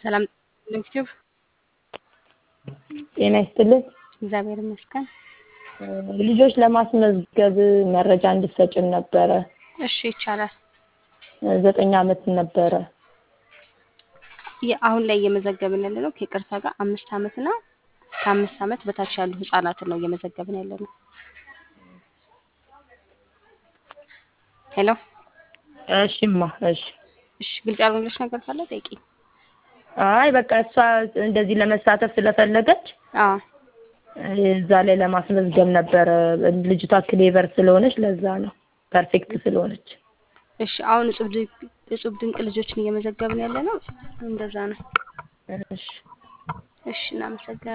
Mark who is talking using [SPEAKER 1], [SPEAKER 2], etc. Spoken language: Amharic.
[SPEAKER 1] ሰላም ዩቲዩብ
[SPEAKER 2] ጤና ይስጥልኝ።
[SPEAKER 1] እግዚአብሔር ይመስገን።
[SPEAKER 2] ልጆች ለማስመዝገብ መረጃ እንድትሰጭን ነበረ።
[SPEAKER 1] እሺ ይቻላል።
[SPEAKER 2] ዘጠኝ ዓመት ነበረ።
[SPEAKER 1] የ- አሁን ላይ እየመዘገብን ያለ ነው ከይቅርታ ጋር አምስት ዓመት እና ከአምስት ዓመት በታች ያሉ ህጻናትን ነው እየመዘገብን ያለ ነው። ሄሎ
[SPEAKER 2] እሺማ እሺ።
[SPEAKER 1] እሺ፣ ግልጽ ያልሆነልሽ ነገር ካለ ጠይቂኝ።
[SPEAKER 2] አይ በቃ እሷ እንደዚህ ለመሳተፍ ስለፈለገች
[SPEAKER 1] አዎ
[SPEAKER 2] እዛ ላይ ለማስመዝገብ ነበረ። ልጅቷ ክሌቨር ስለሆነች ለዛ ነው ፐርፌክት ስለሆነች።
[SPEAKER 1] እሺ፣ አሁን እጹብ ድንቅ እጹብ ድንቅ ልጆችን እየመዘገብን ያለ ነው። እንደዛ ነው።
[SPEAKER 2] እሺ
[SPEAKER 1] እሺ፣ እናመሰግናለን።